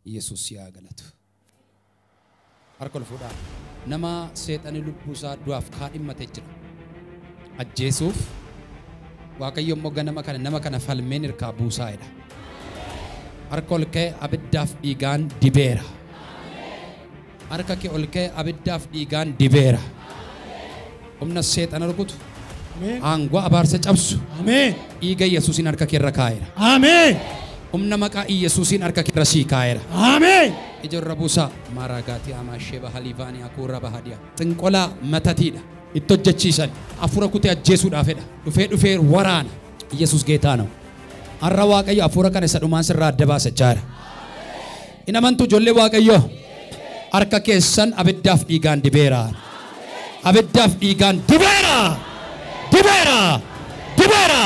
Yesuus yaa galatu. Harka ol fuudhaa. Nama seexanii lubbuu isaa du'aaf kaadhimmatee jira. Ajjeesuuf Waaqayyo immoo ganama kana nama kana falmeen hirkaa buusaa'edha. Harka ol ka'e abiddaaf dhiigaan dibeera. Harka kee ol ka'e abiddaaf dhiigaan dibeera. Humna seexana rukutu. Ameen. Aangoo abaarsa cabsu. Ameen. Dhiiga Yesuusiin harka kee irra kaa'eera. Ameen. Humna maqaa Yesuusiin harka kee irra sii kaa'eera. Ameen. Ijoorra buusaa maaraagaatii amaashee bahaliivaanii hakuurra bahadiyaa. Xinqolaa matatiidha. Itti hojjechiisan hafuura kutee ajjeesuudhaafedha. Dhufee dhufee waraana. Yesuus geetaa na'u. Har'a Waaqayyo hafuura kana isa dhumaan sirraa adda baasachaa jira. Hin amantu ijoollee Waaqayyoo. Harka keessan abiddaaf dhiigaan dibeera. Abiddaaf dhiigaan dibeera. Dibeera. Dibeera.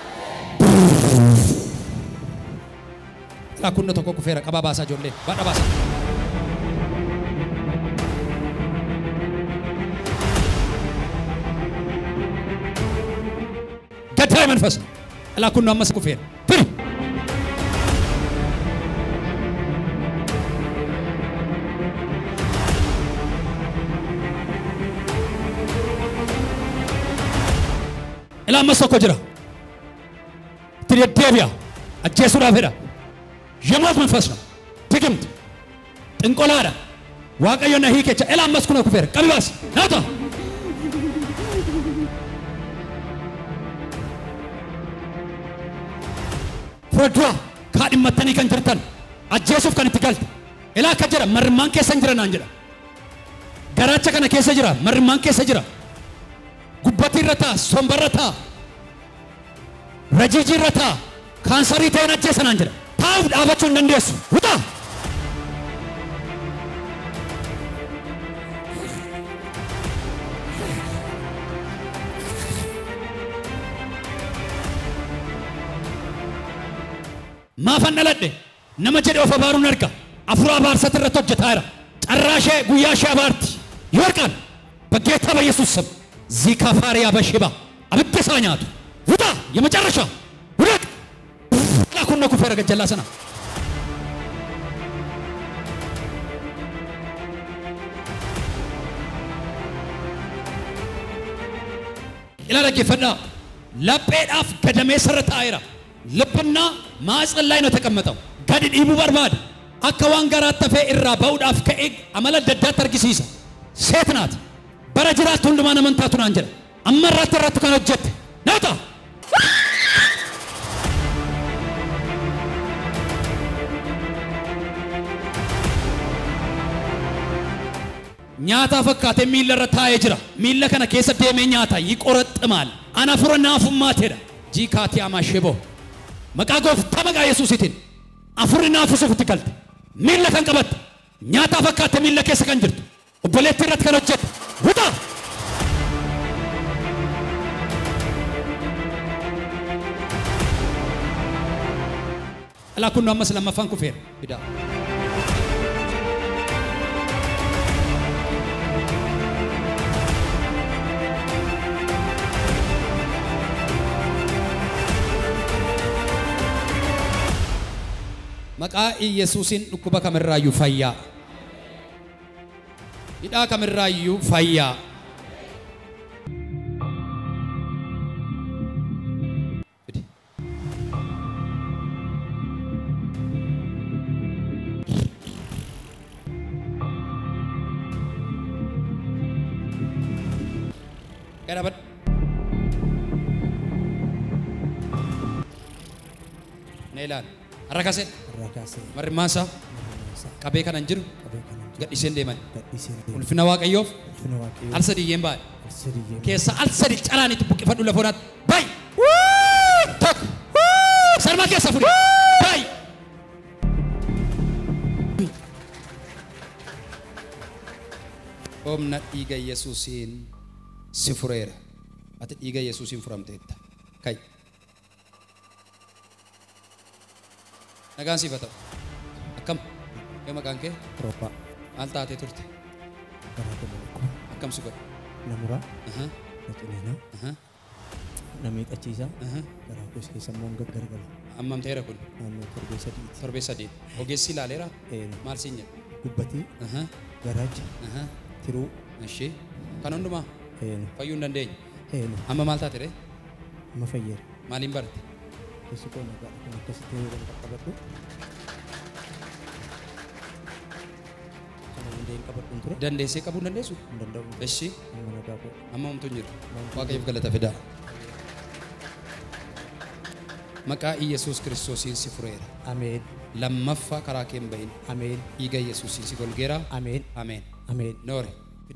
Ilaa kunna tokko kufeera qabaa baasaa ijoollee. Baadha baasaa. ገዳይ መንፈስ ነው። እላኩን ነው አመስ ኩፌር ፍሪ ኢላ አመስ tokko jira itti deddeebi'a ajjeesuudhaaf jedha የሞት መንፈስ ነው ድግምት ጥንቆላadha waaqayyo na hiikecha ila ammas kuna kufeera qabibaas naata fuuldura kaadhimmattanii kan jirtan ajjeesuuf kan itti galte ilaa akka jira marrimmaan keessa hin jira naan jedha garaacha kana keessa jira marrimmaan keessa jira gubbatii irra ta'a sombarra ta'a rajiijii irra ta'a kaansarii ta'een ajjeesa naan jedha taa'uuf dhaabachuu hin dandeessu wuta maafan dhaladhe nama jedhe of abaaruun arga afura abaarsat irratti hojjetaa jira carraa ishee guyyaa ishee abaarti yoo argan በጌታ በኢየሱስ ስም ዚካፋሪያ በሽባ abidda isaa nyaatu ውጣ የመጨረሻ ውደቅ ላኩነ ኩፌረ ገጀላ ሰና ila dhaggeeffadhaa lapheedhaaf gadamee sarara taa'eera ልብና ማዕፀን ላይ ነው የተቀመጠው gadi dhiibuu barbaada akka waan garaatti hafee irraa ba'uudhaaf ka'ee amala adda addaatti argisiisa seet naati bara jiraattu hundumaan amantaatu naan jedha amma irratti irratti kan hojjette naata nyaataa fakkaatee miilla irra taa'ee jira miilla kana keessa deemee nyaata yiqoraxximaal ana fura naafummaatedha jiikaatii amaasheboo maqaa gooftaa maqaa yesuusitiin afurri naafisuuf itti galte miilla kan qabatte nyaataa fakkaatte miilla keessa kan jirtu obboleettii irratti kan hojjette wuta alaa kun ammas lammaffaan kufeera fidaa maqaa Yesuusiin dhukkuba kamirraayyuu fayyaa. Hidhaa kamirraayyuu fayyaa. Fidi. Gadabadhu. Na ilaali. Har'a kasee. Rakaasee Marrimmaan isaa isaa qabee kanan jiru qabee kanan jiru gadhiiseen deeman. gadhiiseen deemu. Ulfina Waaqayyoof Ulfina Waaqayyoo al sadiyyeen baadhe. sadiyyee Keessa al sadi calaan itti buqqifadhu lafa horaatti. Bayi! Tokko! Sarmaa keessa fudi! Bayi! Humna dhiiga Yesuusiin si fureera. Ati dhiiga Yesuusiin furamteetta. Kai. Nagaan siif haa ta'u. Akkam? Yoo maqaan kee robbaa maal taatee turte? garaa galee Akkam si godhe? na muraa Aha, na ciniinaa aha, na miidhachiisaa aha. garaa koos keessa immoo hin gaggargala Ammamteera kun naannoo torbee sadiiti. torbee sadii. Ogeessi ilaaleera Eenu maal siin jedha? gubbatii Aha, garaacha aha, tiruu Ishee kan hundumaa eenu fayyuu hin dandeenye. eenu Amma maal taate ree? amma fayyada. Maaliin barte? Keessi koo nagaa kan akkasitti yoo kan qaqqabadhu. Kana hundee hin qabadhu hin ture. Dandeessee qabuu hin dandeessu? Hin danda'u. Ishee Amma nagaa koo. amma homtuu hin jiru. Waaqayyoof galata fidaa. Maqaa Iyyasuus Kiristoosiin si fureera. Ameen. Lammaffaa karaa kee hin bahin. Ameen. Dhiiga Iyyasuusiin si golgeera. Ameen. Ameen. Ameen. Noore. Fidi.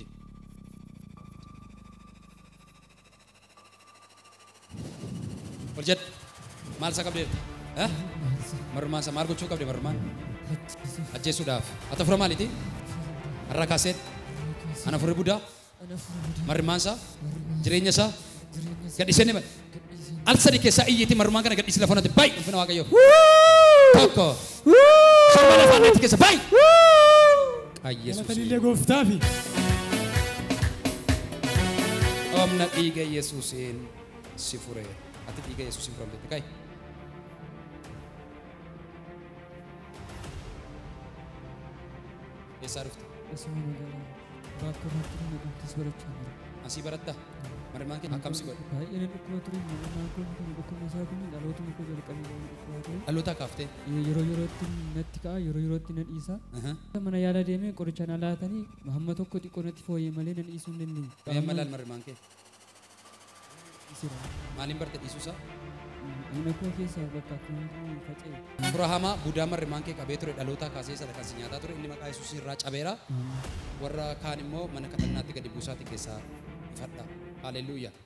Ol jedh. Maal isa qabdeerta? Eh? Marrumaan isa maal gochuu qabde marrumaan? Ajjeesuudhaaf. Ati fura maaliiti? Har'a kaaseet. Ana furri budaa. Marrumaan isaa. Jireenya isaa. Gadhiisee ni bada. Al sadi keessaa iyyiitti marrumaan kana gadhiisi lafa natti baay'ee ulfina waaqayyoo. Tokko. Somba lafaa irratti keessa baay'ee. Qayyesuus. Galatanillee gooftaafi. Humna dhiiga Yesuusiin si fureera. Ati dhiiga Yesuusiin furamte kai. Eessaa dhufte? Asuma magaalaa bakka baatti nama guutis barachaa jira. Asii baratta? Marmaan kee akkam si godhe? Baay'ee na dhukkuba ture nama kun kun dhukkubni isaa kun dhalootuma koo jalqabee nama dhukkuba ture. Dhaloota kaaftee? Yeroo yerootti natti ka'a yeroo yerootti na dhiisa. Aha. Mana yaala deemee qoricha na laatanii hamma tokko xiqqoo natti fooyyee malee na dhiisuu hin dandeenye. Mee amma laal marmaan kee? Dhiisira. Maaliin barte dhiisuusaa? Dhagna koo keessaa bakka akkamitti faca'e. Fura hamaa budaa marmaan kee qabee ture dhaloota kaasee sada kan si nyaataa ture inni maqaa Yesuus irraa cabeera. Warra kaan immoo mana kadhannaatti gadi buusaatti keessaa ifadha. Haleluuyaa.